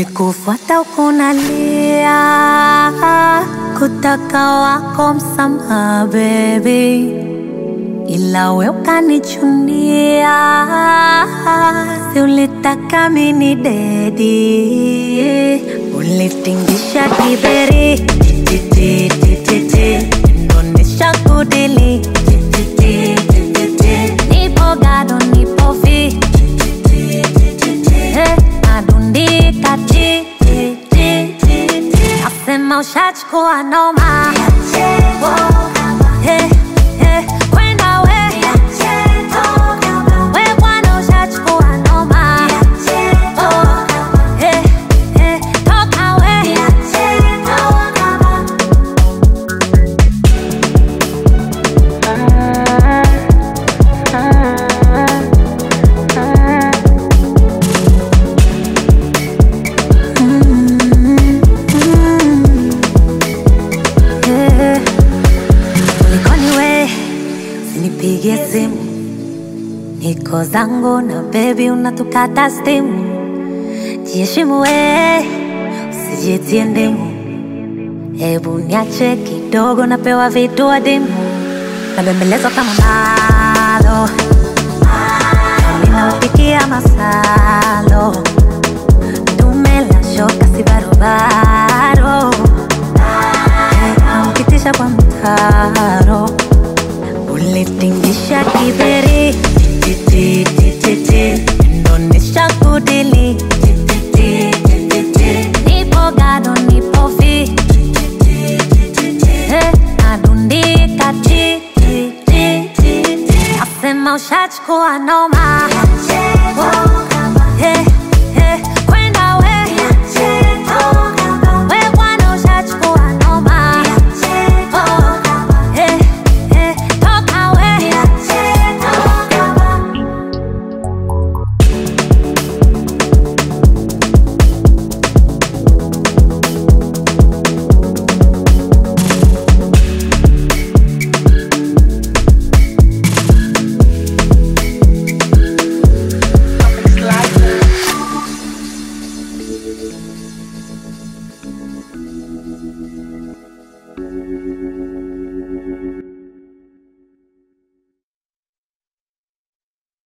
Nikikufuata ukunalia, kutaka wako msamaha baby, ila we ukanichunia, si ulitaka mini dedi, ulitingisha kiberi titi titi titi, ndonesha kudili titi titi titi, nipo gado nipo fi Eh, nadundika ti ti ti ti ti. Nasema ushachukua noma Eh, eh, kwenda we We bwana ushachukua noma Oh, eh, eh, toka we Eh, Kulikoni we, usinipigie simu, niko zangu na bebi, unatukata stimu. Jiheshimu we, usijitie ndimu, hebu niache kidogo, napewa vitu adimu, nabembelezwa kama malo, ninaupikia masalo, dume la shoka si barobaro naukitisha kwa mtaro, ulitingisha kiberi titi titi titi, ndonesha kudili titi titi titi, nipo gado nipo fi Eh, nadundika ti ti ti ti ti, nasema ushachukua noma